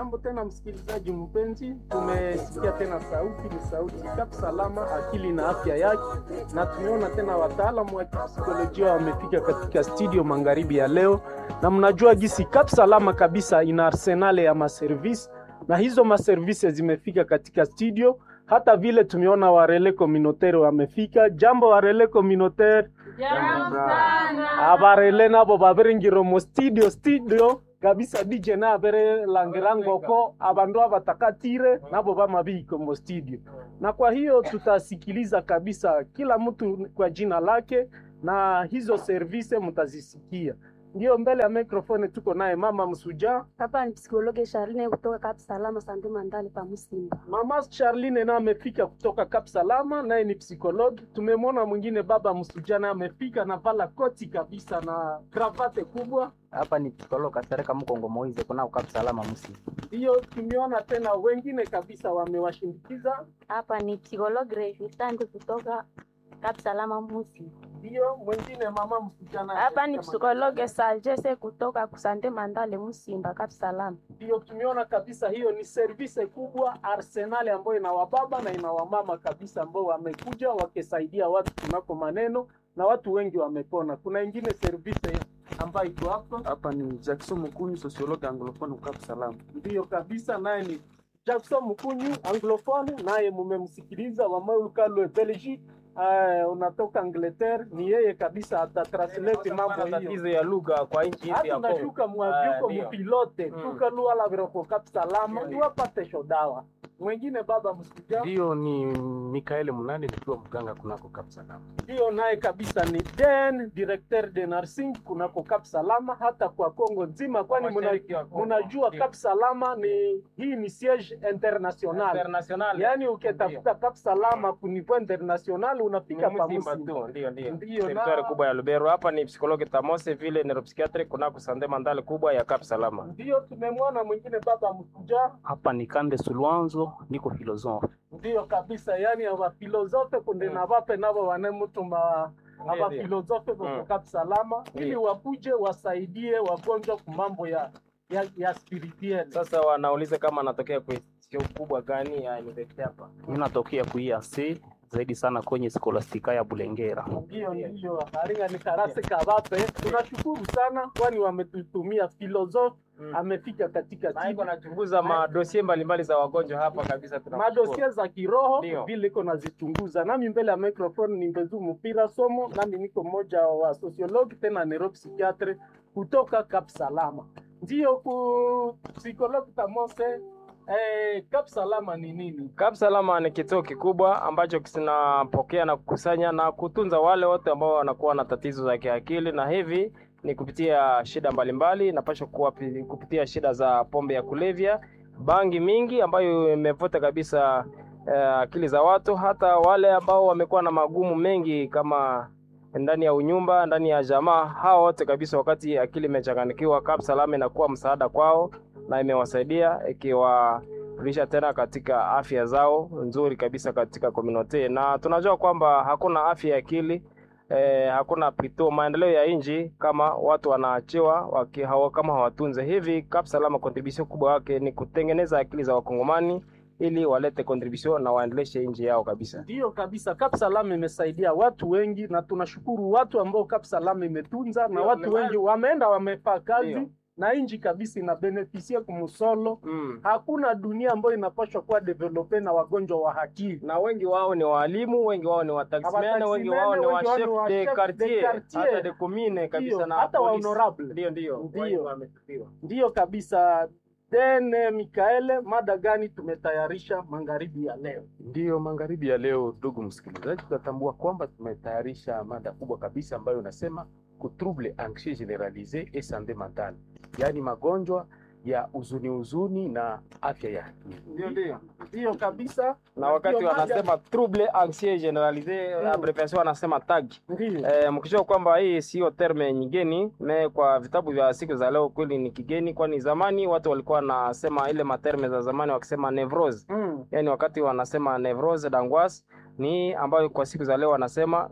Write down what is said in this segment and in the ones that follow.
Jambo tena msikilizaji mpenzi, tumesikia tena sauti, ni sauti Kap Salama, akili na afya yake, na tumeona tena wataalamu wa kipsikolojia wamefika katika studio magharibi ya leo, na mnajua gisi Kap Salama kabisa ina arsenale ya maservisi, na hizo maservisi zimefika katika studio. Hata vile tumeona warele communautaire wamefika. Jambo warele communautaire, Jambo sana. abarele nabo babiringiro mu studio studio kabisa DJ na abere langirangoko abandu abatakatire nabo bamabiko mu studio, na kwa hiyo tutasikiliza kabisa kila mtu kwa jina lake, na hizo service mtazisikia. Ndio mbele ya microphone tuko naye mama Msuja, Hapa ni psikologe Charlene kutoka Kap Salama Sande Mandale pa Musimba. mama Charline na amefika kutoka Kap Salama, naye ni psikologi. Tumemwona mwingine baba Msuja na amefika na vala koti kabisa na kravate kubwa hapa ni psikolo kasereka mkongo moize kuna ukap salama musi Ndiyo, tumeona tena wengine kabisa wamewashindikiza. Hapa ni psikologe Revitande kutoka Kap Salama Musimba. Ndiyo, mwingine mama msichana. Hapa ni psikologe Sajese kutoka Sande Mandale Musimba Kap Salama. Ndiyo, tumeona kabisa hiyo ni service kubwa arsenali ambayo ina wababa na ina wamama kabisa ambao wamekuja wakisaidia watu kunako maneno na watu wengi wamepona. Kuna ingine service ambayo iko hapa, Hapa ni Jackson Mukunyu, sociologue anglophone Ukap Salama. ndiyo kabisa, naye ni Jackson Mkunyu anglophone, naye mumemsikiliza wamaulukalwe Belgique. Uh, unatoka Angleterre, ni yeye kabisa atatranslate mambo hiyo. tatizo ya lugha kwa nchi hizi hata ya Kongo. unashuka mwavyuko Ah, ndio. mupilote Mm. tukalua la viroko kap salama Ndio. tuwapate shodawa mwingine baba msija Ndiyo ni Mikaeli Munane nikiwa mganga kunako Ukap Salama. hiyo naye kabisa ni den directeur de nursing kunako kap salama hata kwa Kongo nzima kwani muna- Mashariki ya Kongo. munajua Ndio. kap salama ni hii ni siege international International. yaani ukitafuta kap salama ku niveau international unafika Ni pa Musimba Musimba. tu, ndio ndio. Ndio, Territoire na- kubwa ya Lubero. Hapa ni psikologi Tamose vile neuropsychiatric kunako Sande Mandale kubwa ya Kap Salama. ndio tumemwona mwingine baba msuja hapa ni Kande Sulwanzo, niko filosofe. ndiyo kabisa yani abafilozofe kunde na bape nabo wanemutuma Ndio, abafilozofe Mm. kutoka salama ili Ndio. wakuje wasaidie wagonjwa ku mambo ya ya, ya spirituel Sasa wanauliza kama anatokea kwa sio kubwa gani ya university hapa. Mimi natokea kuiase zaidi sana kwenye skolastika ya Bulengera. ndio ndio haringa ni karase kabape tunashukuru sana kwani wametutumia filozofe Mm. amefika katika Na iko timu anachunguza madosie mbalimbali za wagonjwa hapa kabisa tunamshukuru. madosia za kiroho Ndio. vile iko nazichunguza. Nami mbele ya microphone ni Mbezu Mpira Somo, nami niko mmoja wa sociologue tena neuropsychiatre kutoka Kap Salama. Ndio ku psychologue Tamose, eh, Kap Salama ni nini? Kap Salama ni kituo kikubwa ambacho kinapokea na kukusanya na kutunza wale wote ambao wanakuwa na tatizo za kiakili, na hivi ni kupitia shida mbalimbali, napasha kuwa pi- kupitia shida za pombe ya kulevya, bangi mingi ambayo imevuta kabisa eh, akili za watu, hata wale ambao wamekuwa na magumu mengi kama ndani ya unyumba, ndani ya jamaa, hao wote kabisa, wakati akili imechanganikiwa, Kap Salama inakuwa msaada kwao na imewasaidia ikiwa kurudisha tena katika afya zao nzuri kabisa katika community, na tunajua kwamba hakuna afya ya akili eh, hakuna pito maendeleo ya nchi kama watu wanaachiwa waki, hawa, kama hawatunze hivi. Kap Salama contribution kubwa yake ni kutengeneza akili za wakongomani ili walete contribution na waendeleshe nchi yao kabisa. Ndiyo kabisa, Kap Salama imesaidia watu wengi, na tunashukuru watu ambao Kap Salama imetunza, na Ndio, watu ni wengi wameenda wamefaa kazi Ndio. na nchi kabisa inabenefisia kumusolo Mm. hakuna dunia ambayo inapaswa kuwa develope na wagonjwa wa akili. na wengi wao ni walimu, wengi wao ni wataximene, Wataximene, wengi wao ni wa wengi wao ni chef wa de chef de quartier, quartier. hata de commune kabisa Ndio, na hata wa police. honorable. Ndio, ndio, Ndio. wengi wamefikiwa. Ndiyo kabisa. Then Mikaele, mada gani tumetayarisha magharibi ya leo? Ndiyo magharibi ya leo, ndugu msikilizaji, tutatambua kwamba tumetayarisha mada kubwa kabisa ambayo inasema trouble anxieux generalise et sante mentale, yaani magonjwa ya huzuni huzuni na afya ya akili. Ndio, ndio. Ndiyo kabisa. na wakati Ndio mada- wanasema trouble anxieux generalise Mm. abbreviation wanasema TAG. Ndiyo. Eh, mkijua kwamba hii sio terme nyingeni me kwa vitabu vya siku za leo kweli ni kigeni, kwani zamani watu walikuwa wanasema ile materme za zamani wakisema nevrose, Mm. yani wakati wanasema nevrose d'angoisse ni ambayo kwa siku za leo wanasema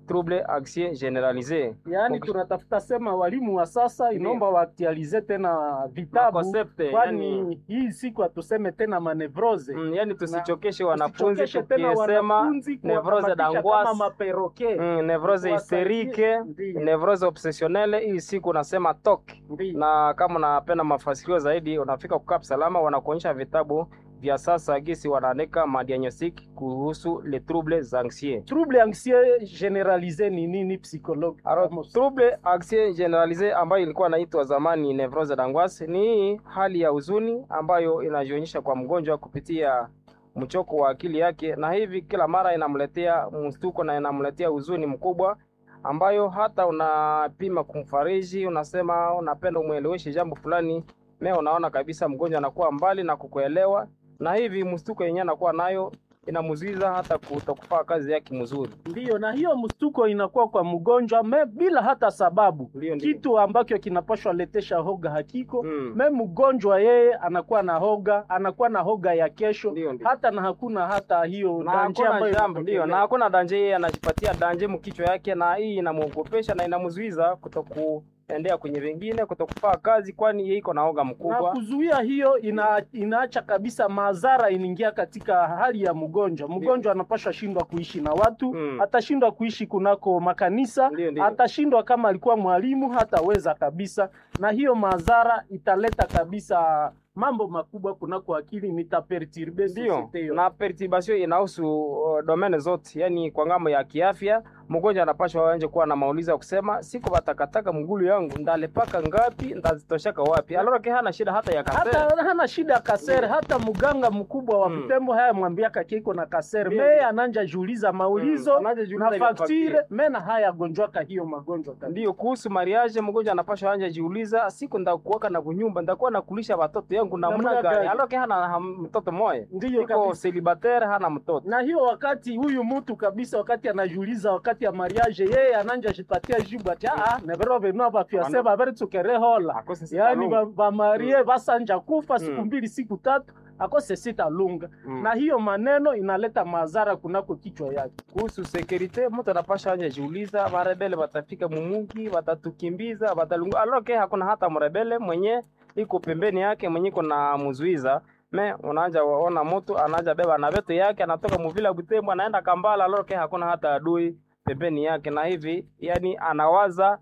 trouble anxieux generalise yaani Ukis- tunatafuta sema walimu wa sasa inaomba waaktualize tena vitabu concept yani, kwani hii siku hatuseme tena manevrose mm, yani tusichokeshe wanafunzi Tusichokeshe tena tukisema wanafunzi nevrose kuwakamatisha d'angoisse. kama maperoke mm, nevrose Tuwasaidie. hysterike Ndiyo, nevrose obsessionnelle hii siku unasema TOC ndiyo. na kama unapenda mafasirio zaidi unafika kukaa salama wanakuonyesha vitabu vya sasa gisi wanaandika madiagnostic kuhusu les troubles anxieux trouble anxieux generalise ni nini psychologue Alors, Amos? trouble anxieux generalise ambayo ilikuwa inaitwa zamani nevrose d'angoisse ni hii hali ya huzuni ambayo inajionyesha kwa mgonjwa kupitia mchoko wa akili yake, na hivi kila mara inamletea mstuko na inamletea huzuni mkubwa, ambayo hata unapima kumfariji, unasema unapenda umweleweshe jambo fulani, me unaona kabisa mgonjwa anakuwa mbali na kukuelewa, na hivi mstuko yenyewe anakuwa nayo inamzuiza hata kutokufaa kazi yake mzuri. Ndiyo, na hiyo mstuko inakuwa kwa mgonjwa me bila hata sababu, Ndio, ndio. kitu ambacho kinapashwa letesha hoga hakiko Mm. me mgonjwa yeye anakuwa na hoga, anakuwa na hoga ya kesho Ndio, ndio. hata na hakuna hata hiyo na danje hakuna ambayo jambo ndio, na inatokea. hakuna danje, yeye anajipatia danje mkichwa yake, na hii inamwogopesha na inamzuiza kutokuendea kwenye vingine, kutokufaa kazi, kwani yeye iko na oga na mkubwa. kuzuia hiyo ina, inaacha kabisa madhara inaingia katika hali ya mgonjwa. Mgonjwa anapashwa shindwa kuishi na watu Mm. atashindwa kuishi kunako makanisa Ndio, ndio. atashindwa kama alikuwa mwalimu hataweza kabisa, na hiyo madhara italeta kabisa mambo makubwa kunako akili, nitaperturbe Ndio, societe yote. na perturbation inahusu uh, domene zote, yani kwa ngambo ya kiafya mgonjwa anapashwa anje kuwa na maulizo ya kusema siko batakataka mgulu yangu ndalepaka ngapi ndazitoshaka wapi, alora ke hana shida hata ya kasere. hata hana shida ya kasere, hata mganga mkubwa wa Mm. Butembo haya mwambiaka kiko na kasere Ndio, me ndio. ananja juuliza maulizo Mm, anajiuliza na ile faktire faktire. mena haya gonjwaka hiyo magonjwa kabisa. Ndio, kuhusu mariage mgonjwa anapashwa anja jiuliza, siku ndakuwaka na kunyumba ndakuwa nakulisha watoto yangu namna Namna gani? gani? Alora ke hana ham- mtoto moya Ndiyo iko kabisa. celibatere hana mtoto na hiyo wakati huyu mtu kabisa, wakati anajiuliza wakati ya mariage, yeye ananja jipatia jibu ati ah, nevero venu vafiase vaveri tukerehola Akose sita yaani lunga. vamarie vasanja kufa siku Mm. mbili siku tatu akose sita lunga Mm. na hiyo maneno inaleta madhara kunako kichwa yake. kuhusu sekurite mtu anapasha anje jiuliza, marebele watafika mumugi, watatukimbiza, watalungu. Aloke hakuna hata mrebele mwenye iko pembeni yake mwenye iko na muzuiza me unaanja waona mtu anaanja beba na vetu yake anatoka muvila Butembo anaenda Kambala, aloke hakuna hata adui pembeni yake, na hivi yani anawaza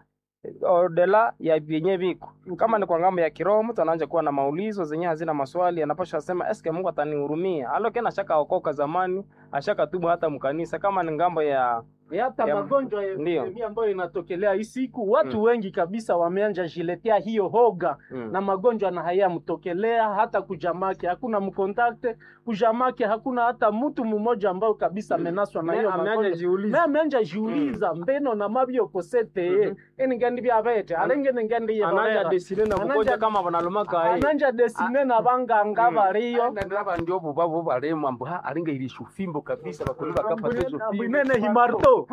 odela ya vyenye viko kama ni kwa ngambo ya kiroho, mtu anaanza kuwa na maulizo zenye hazina maswali, anapaswa sema eske Mungu atanihurumia? Aloke na shaka okoka zamani, ashaka tubu hata mkanisa. Kama ni ngambo ya E hata Ya- magonjwa ya Ndiyo. epidemia ambayo inatokelea hii siku, watu Mm. wengi kabisa wameanja jiletea hiyo hoga mm. na magonjwa na hayamtokelea hata kujamake, hakuna mkontakte kujamake, hakuna hata mtu mmoja ambao kabisa amenaswa na Me hiyo ameanja magonjwa jiuliza. me amenja jiuliza mbeno na mabyo kosete ye Mhm. eni ngandi byabete alenge ningandi ye anaja barera. desine na Anaja- kugonja kama banalumaka ai ananja desine na banganga Mm. bariyo ndiraba ndio bubabo baremu ambu ha alinga ilisha ufimbo kabisa bakoni bakapata hizo fimbo bwinene himarto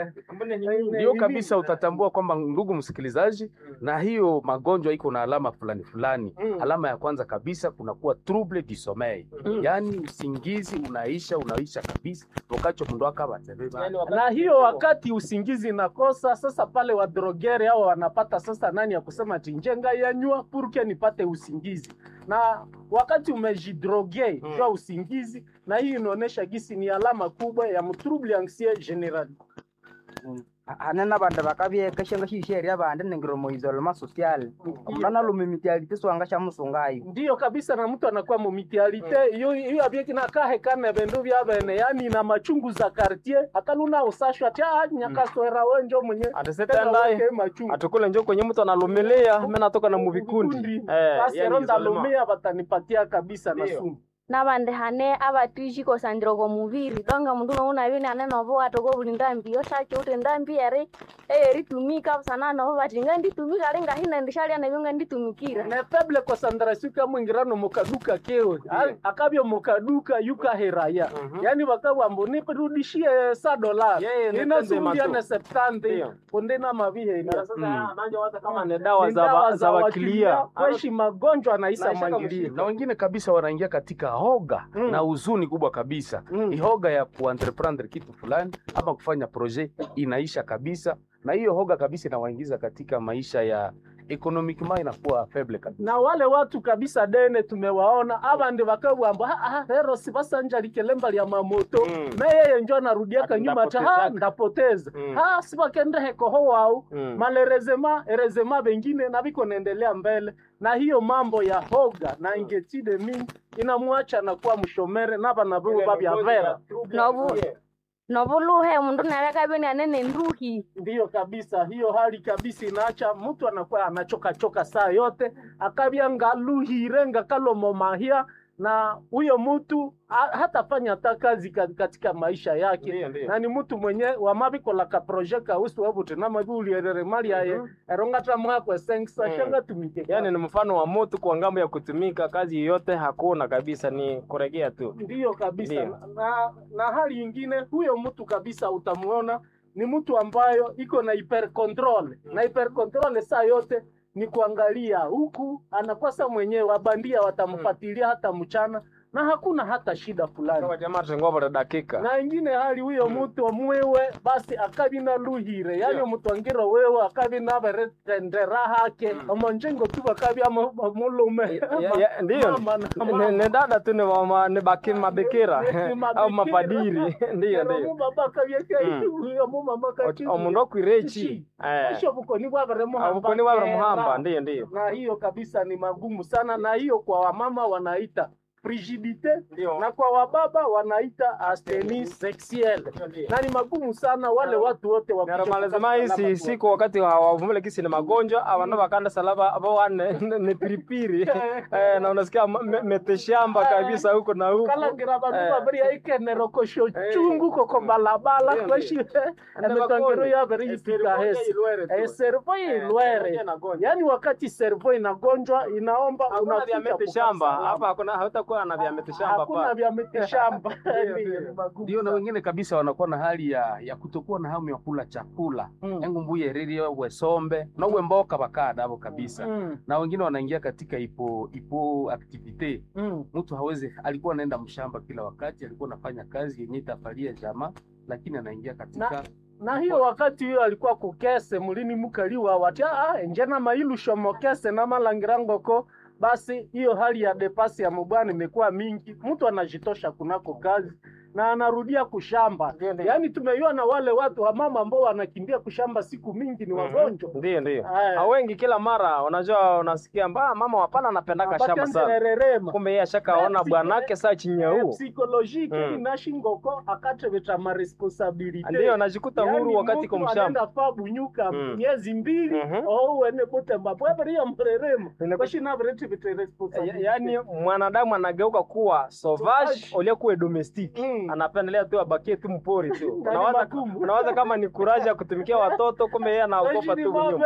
ndio kabisa utatambua kwamba ndugu msikilizaji, na hiyo magonjwa iko na alama fulani fulani. Mm. Alama ya kwanza kabisa kunakuwa trouble du sommeil, Mm. yaani usingizi unaisha unaisha kabisa wakati mundu akabatebeba na hiyo wakati usingizi nakosa sasa, pale wadrogere hao wanapata sasa nani ya kusema tinjenga yanywa purke nipate usingizi, na wakati umejidroge Mm. jua usingizi, na hii inaonyesha gisi ni alama kubwa ya mtrouble anxieux general. hanena banda bakabyekeshenga shisheria bandi ningiromo isolema social omulana lumimitialite swanga sha musungayo Ndiyo kabisa, na mtu anakuwa mumitialite iyo iyo abyekina kane bindu bya bene, yani na machungu za quartier akaluna usashwa ati ah nyakaswera wenjo mwenye tena atesetendaye weke machungu atukule njo kwenye mtu analumilia mimi natoka na muvikundi eh basi yani ronda isolema. lumia batanipatia kabisa na Ndiyo. sumu nabandi hane abatishi kosandiro komuviri donga mundu nouna vini ane novo watoko vuli ndambi yoshache uti ndambi eri eyeritumika busana novo bati nga nditumika ali ngahina ndishalia navyo nga nditumikira ne feble concentration kamwingirano mukaduka kewe Al- akabyo mukaduka yukaheraya Mhm. yani bakabwambo nirudishie sa dola Yeye ni inasumbia tende ne septante Ndiyo. konde na maviheria Na sasa Mm. anaanza waza kama ni dawa Ni za ba- za wakilia, wakilia kweshi magonjwa naisa Naisha mwangilia kamshika. na wengine kabisa wanaingia katika hoga Mm. na huzuni kubwa kabisa Mm. ihoga ya kuentreprendre kitu fulani ama kufanya projet inaisha kabisa, na hiyo hoga kabisa inawaingiza katika maisha ya economiquement inakuwa faible kabisa. na wale watu kabisa dene tumewaona abandi bakabwamba "Ah, ah, rero sibasanja likelemba lya mamoto Mm. me yeye njo anarudiaka Ati nyuma ata ha ndapotezaka." ndapoteza Mm. ha sibakende koho wao Mm. malerezema erezema bengine na biko naendelea mbele na hiyo mambo ya hoga na ingetide mingi inamwacha nakuwa mshomere naba nabo babya vera nobu nobuluhe mundu nalekabeni anene nduhi ndiyo kabisa hiyo hali kabisa inaacha mtu anakuwa anachoka choka saa yote akabya ngaluhire ngakalomomahia na huyo mtu ha- hatafanya hata kazi ka- katika maisha yake Ndiyo, ndiyo. na ni mtu mwenye wamabikolaka proje kausi wabuti namabiulierere mali yaye erongata mwakwe sengisa Mm. shanga tumike Yaani ni mfano wa moto kwa ngambo ya kutumika, kazi yoyote hakuna kabisa, ni kuregea tu. ndiyo kabisa Ndiyo. na, na hali ingine huyo mtu kabisa utamuona ni mtu ambayo iko na hyper control na hyper control saa yote ni kuangalia huku anakosa mwenyewe wabandia watamfuatilia hata mchana na hakuna hata shida fulani Kwa jamaa tungova dakika. na ingine hali huyo mtu omwiwe basi akabi na luhire yani omutwangiro wewe akabi naberetendera hake omonjengo tu bakabi amo- omulume Ya- ya- Ndiyo, Mama na ni mama. ni dada tu ni mama- ni baki mabikira Ni au mabikira. mapadiri. Ndiyo, Ero ndiyo. mubaba kabyeka Mm. huyo mumama kati Omundu okwirechi. Eh. Esho bukoni bwabere muhamba Obukoni bwa kera. muhamba, ndiyo, ndiyo. na hiyo kabisa ni magumu sana na hiyo kwa wamama wanaita frigidite Ndiyo. na kwa wababa wanaita astenie sexuelle na ni magumu sana wale watu wote wa Naramalizima isi siku wakati hawavumile kisi ni magonjwa abantu bakanda salaba abo wane ni piripiri eh, na unasikia ma- me- meteshamba kabisa huko na huko kalangira bantu Eh. babiri aikenero kosho Eh. chungu koko balabala Ndiyo, kweshi emetangiro yabere yifika hesi Eh, servo ilwere yaani wakati servo inagonjwa inaomba hakuna vya unafika mete kukaa shamba salama. hapa hakuna hautakuwa na vya mete shamba hakuna hapa vya miti shamba Ndiyo, Ndiyo, ndiyo. ni magumu Ndio, na sana. wengine kabisa wanakuwa na hali ya, ya kutokuwa na hamu ya kula chakula Mm. engu mbuye ririo wesombe nowe mboka bakada abo kabisa Mm, na wengine wanaingia katika ipo ipo activite mm. mtu hawezi alikuwa anaenda mshamba kila wakati alikuwa anafanya kazi yenye itafalia jamaa lakini anaingia katika na hiyo wakati hiyo alikuwa kukese mulini mukaliwa wati ah enjena mailu shomokese na malangirangoko basi hiyo hali ya depasi ya mubwana imekuwa mingi mtu anajitosha kunako kazi na anarudia kushamba Ndiyo, ndiyo. yaani tumeiona wale watu wa mama ambao wanakimbia kushamba siku mingi ni wagonjwa ndio ndio Aya. Ah, wengi kila mara unajua unasikia mba mama wapana anapendaka shamba sana Batendererema. kumbe yeye ashakaona Pepsi- bwanake saa chini ya huu psychologique Mm. inashingoko akateveta maresponsabilite ndio anajikuta huru wakati mtu ko mshamba anaenda fa bunyuka Mm. miezi mbili Mhm. ouwene butemba bweberiya mureremo Inaku- kwashinaveretivete Ya- responsabilite yaani mwanadamu anageuka kuwa sauvage Sauvage. uliokuwa domestic Mm. anapendelea tu abakie tu mpori tu Ndani unawaza, magumu. unawaza kama ni kuraja kutumikia watoto kumbe yeye anaogopa tu nyuma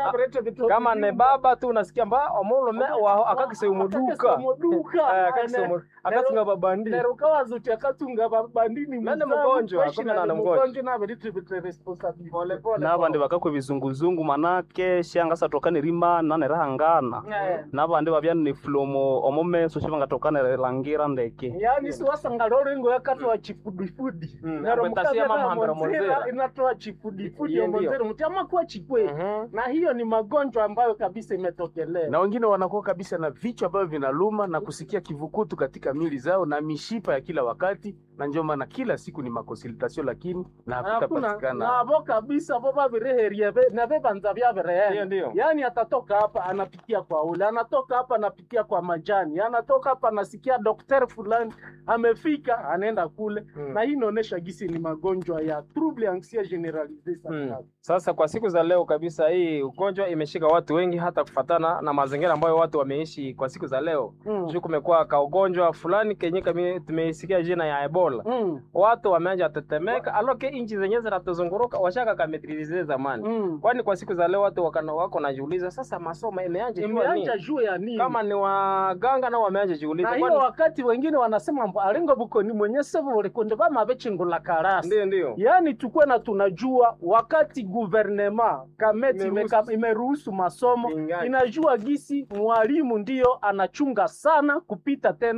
kama ne baba tu unasikia mba omulume wa akakise umuduka Eh, akakise umu- akasinga babandi nerukawazuti akatunga babandini Nani mgonjwa? Kumbe nani mgonjwa? naveretivete responsabilite nabandi bakakwe bizunguzungu manake shangasa tokane rima nane rahangana nabandi babya ni flomo omomeso shibangatokane langira ndeke yani siwasanga lorengo yakatoa chifudifudi Mm, nero apetasia mukavera mama hambira monzera monzera. inatoa chifudifudi Ndiyo, ndiyo. omonzera muti amakuwa chikwe Mhm. na hiyo ni magonjwa ambayo kabisa imetokelea na wengine wanakuwa kabisa na vichwa ambavyo vinaluma na kusikia kivukutu katika mili zao na mishipa ya kila wakati, na ndio maana kila siku ni makonsultation, lakini na hakuna hakutapatikana navo kabisa vo vavireherie ve- na vevanza Ndiyo, vyavirehe ndiyo. yaani atatoka hapa anapitia kwa ule anatoka hapa anapitia kwa majani anatoka hapa anasikia daktari fulani amefika anaenda kule Mm. na hii inaonyesha gisi ni magonjwa ya trouble anxieux generalisee Mm. sana Sasa kwa siku za leo kabisa, hii ugonjwa imeshika watu wengi, hata kufatana na mazingira ambayo watu wameishi kwa siku za leo. Mm. Juu kumekuwa ka ugonjwa fulani kenye kami- tumeisikia jina ya Ebola. Mm. Watu wameanza tetemeka, aloke inchi zenyewe zinatuzunguruka washaka kametrize zamani. Mm. Kwani kwa siku za leo watu wakana wako najiuliza sasa, masomo imeanja jua imeanja nini? juu ya nini Kama ni waganga nao wameanja jiuliza. na hiyo Kwani wakati wengine wanasema mbo alingo bukoni mwenye sevu ulikunde vamavechingula karasi ndio ndio yaani tukwe na tunajua wakati guvernema kameti Imeruhusu. imeka- imeruhusu masomo Ingaje. inajua gisi mwalimu ndiyo anachunga sana kupita tena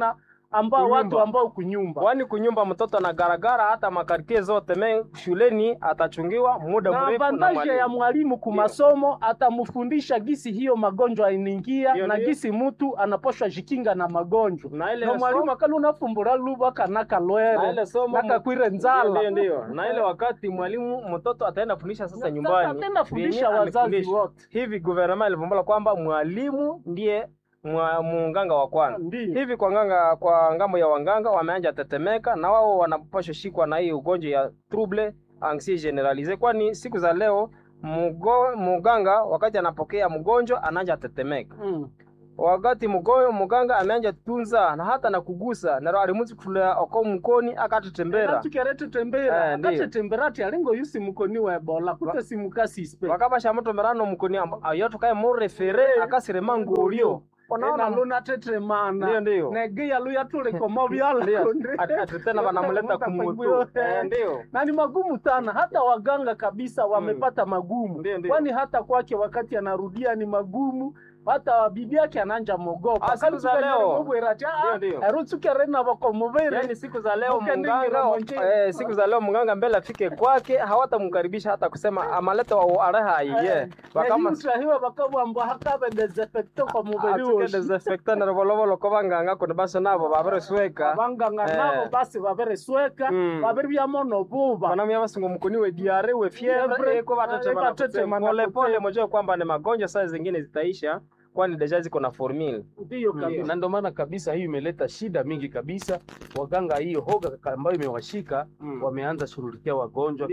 ambao Kunyumba. watu ambao kunyumba kwani kunyumba mtoto anagaragara hata makartie zote me shuleni atachungiwa muda na mrefu na avantaje ya mwalimu. mwalimu kumasomo atamfundisha gisi hiyo magonjwa inaingia Ndio, na ndio. gisi mtu anaposhwa jikinga na magonjwa na ile na mwalimu somo- akali unafumbura luba kanaka na lwere ile somo nakakwire ndio nzala ndio na ile wakati mwalimu mtoto ataenda fundisha sasa nyumbani tena fundisha vyenye wazazi amefundishwa. wote hivi guvernema ilivumbula kwamba mwalimu ndiye mwa- munganga wa kwanza ndio hivi kwa nganga kwa ngambo ya wanganga wameanja tetemeka na wao wanapaswa shikwa na hii ugonjwa ya trouble anxiety generalise kwani siku za leo mugo, muganga wakati anapokea mgonjwa anaanja tetemeka Mm. wakati mgoyo muganga ameanja tunza na hata na kugusa naro alimuzi kutulea oko mkoni akatetembera natukerete tembera Eh, ndio. akatetembera ti alingo yusi mukoni wa ebola kute simukasispe wakabasha mutomerano mukoni amba ayotukaye murefere akasirema ngulio ona luna tetemana ndio ndio negia luya tulikomo vyala Ndio. Ati- ati tena wanamleta kumutu Eh, ndio na ni magumu sana hata waganga kabisa wamepata magumu Ndio, ndio. kwani hata kwake wakati anarudia ni magumu hata bibi yake ananja mogopa Ah, siku za leo. Ndio, ndio. erutsukerena vakomovere Yaani siku za leo Uke mganga ndingira mwanje. eh, siku za leo mganga mbele afike kwake hawatamkaribisha hata kusema amaleta wa areha iye bakama utahiwa bakabwamba hakabe desinfecto kwa mubiri woshi desinfectant revolovolo ko banganga kuno baso nabo babaresweka abanganga Eh. nabo basi baberesweka Mm. babiri byamono buba wanamia basingo mkuni we diare we Fievre, fievre eko eh, batetema batetema na pole pole kutema. mojua kwamba ni magonjwa saa zingine zitaisha kwani deja ziko na formula ndiyo kabisa na ndio maana kabisa hiyo imeleta shida mingi kabisa. Waganga hiyo hoga ambayo imewashika wameanza shughulikia wagonjwa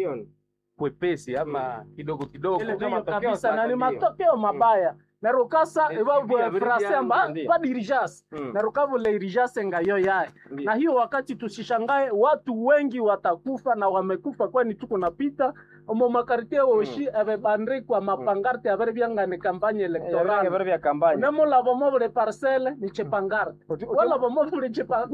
kwepesi ama kidogo kidogo. Ile ndio ndiyo matokeo kabisa na sasa ni ndio. matokeo mabaya nerukasa Eh, iva ndio, ndio, frase amba ndio. ba dirigence Mm. nerukavula irigence ngayo yaye Ndio. na hiyo wakati tusishangae watu wengi watakufa na wamekufa kwani tuko napita omo makartie woshi ebebandikwa mapangarte abere byangane kampanye Yarange elektorale bari bya kampanya nemulavo mobule parcele ni chepangarte walavo mobule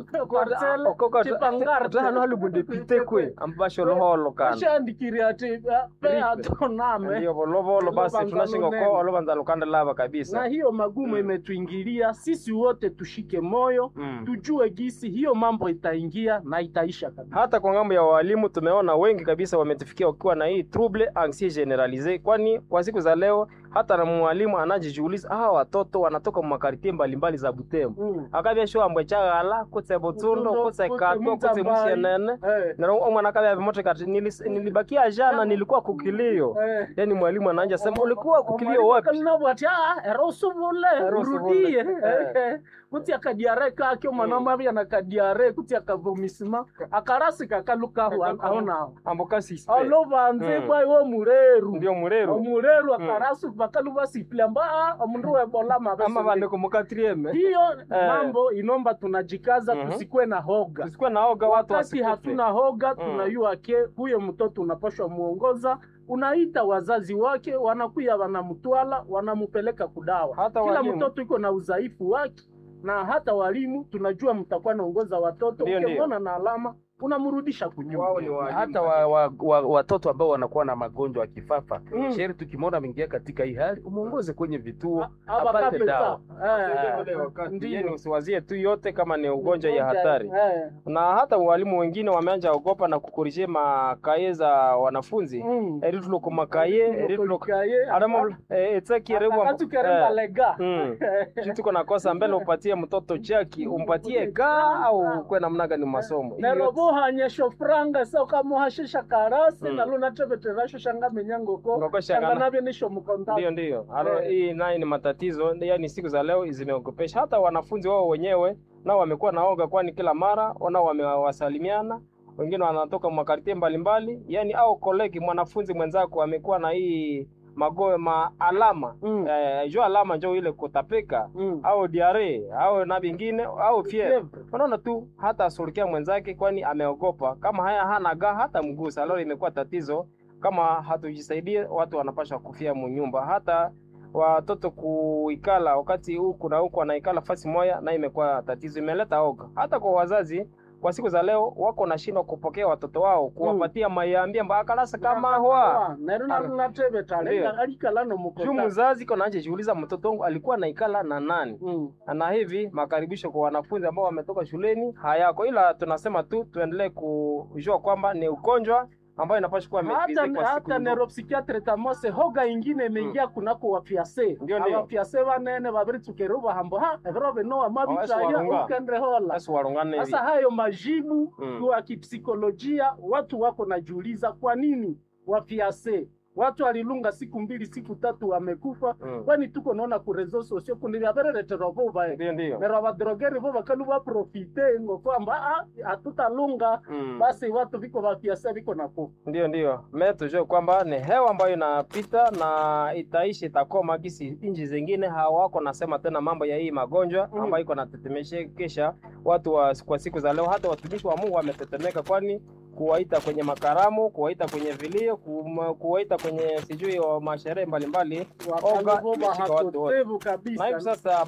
parcele chepangarte hano halibunde pitekwe ambasho loholo kana ashandikiri ati pe atoname ndio volovolo basi Lobanga tunashinga lunene. ko olobanza lukanda lava na kabisa hiyo magumu Mm. imetuingilia sisi wote tushike moyo Mm. tujue gisi hiyo mambo itaingia na itaisha kabisa hata kwa ngambo ya walimu tumeona wengi kabisa wametufikia wakiwa na hii trouble anxiety generalise, kwani kwa siku za leo hata na mwalimu anajijiuliza hawa watoto wanatoka makartie mbalimbali za Butembo Mm. akabya sho ambwe chagala kutse Butsundo Butsundo, kutse kutse Katwa kutse Mutsambai. Musienene Eh, na omwana akabya vimoto kati nilis- nilibakia jana nilikuwa kukilio eh. yani mwalimu anaanja sema ulikuwa kukilio wapi kalinabwati era usubule Era usubule. urudie Eh. Eh, kuti akadiare kake omwana mavya na kadiare kuti akavomisima akarasika kalukahu aonaho amboka sispe alovanze Mm. bwai wo mureru ndio mureru omureru akarasu bakaluva sipile amba omundu webola ama mavesi vandiko mukatrieme hiyo Eh. mambo inomba tunajikaza Mhm. tusikuwe na hoga tusikuwe naoga watu wakati wasikufe. hatuna hoga Mm. tunayua ke huyo mtoto unapashwa muongoza unaita wazazi wake wanakuya wanamtwala wanamupeleka kudawa Hata kila walimu. mtoto iko na udhaifu wake na hata walimu tunajua mtakuwa naongoza watoto Ndio, ndio. ukimwona na alama unamrudisha kunyuma Wao ni walimu hata wa, wa, wa, watoto ambao wanakuwa na magonjwa ya kifafa Mm. sheri, tukimwona ameingia katika hii hali, umwongoze kwenye vituo Aba apate kapeta. dawa. Eh, Ule wakati, ndio. yani usiwazie tu yote kama ni ugonjwa ya hatari Eh, na hata walimu wengine wameanja ogopa na kukorije makaye za wanafunzi mm. erituloko makaye erituloko Kaye, adamo etsekierewa akatukeremba lega tuko nakosa mbele upatie mtoto chaki umpatie ka au kwe namna gani masomo Hiyo yote- nerovohanyesho franga saukamuhashisha karasi Mm. nalunateveterasho shanga menyangoko Ngoko shanga shangana- navyo nisho mkonta ndio ndio Alo, Eh. hii naye ni matatizo yani siku za leo zimeogopesha hata wanafunzi wao wenyewe nao wamekuwa naoga kwani kila mara nao wamewasalimiana wengine wanatoka makartie mbalimbali yani au kolegi mwanafunzi mwenzako amekuwa na hii mago ma alama Mm. eh, jo alama njo ile kutapika Mm. au diare au na vingine au fievre Fievre. unaona tu hata asulukia mwenzake kwani ameogopa kama haya hana ga hata mgusa leo imekuwa tatizo kama hatujisaidie watu wanapasha kufia munyumba hata watoto kuikala wakati huku na huku wanaikala fasi moya na imekuwa tatizo imeleta oga hata kwa wazazi kwa siku za leo wako nashindwa kupokea watoto wao kuwapatia mayambia mbakalasa kama hwa nero narunatevetale Ndiyo. alikala juu nomukota mzazi iko naanje jiuliza mtoto wangu alikuwa naikala na nani Mm. na hivi makaribisho kwa wanafunzi ambao wametoka shuleni hayako, ila tunasema tu tuendelee kujua kwamba ni ugonjwa ambayo inapaswa kuwa hata maîtrisée kwa siku hata nyingi. neuropsychiatre tamose hoga ingine imeingia kunako wafiase Ndio, ndio. abafiase banene babiritsukere bahambo ha ebiro binoa Awasi mabitaya warunga. ukendre hola Basi warungane hivi. sasa hayo majibu Mm. kwa kipsikolojia watu wako najiuliza kwa nini wafiase watu walilunga siku mbili siku tatu wamekufa Mm. kwani tuko naona ku reseaux sociaux kundi vyavereretero vuva Ndio, ndio. nero abadrogeri vo bakalu baprofite ngo kwamba "Ah, hatutalunga Mm. basi watu viko vafiase viko nakufa Ndio, ndio. Me tujue kwamba ni hewa ambayo inapita na itaishi itakoma, gisi nchi zingine hawako nasema tena mambo ya hii magonjwa Mm. ambayo iko natetemeshekesha watu wa, kwa siku za leo. Hata watumishi wa Mungu wametetemeka, kwani kuwaita kwenye makaramu, kuwaita kwenye vilio, kum- kuwaita kwenye sijui wa masherehe mbalimbali, Oga wakalivo imeshika watu wote. bahakotevu na hivi kabisa sasa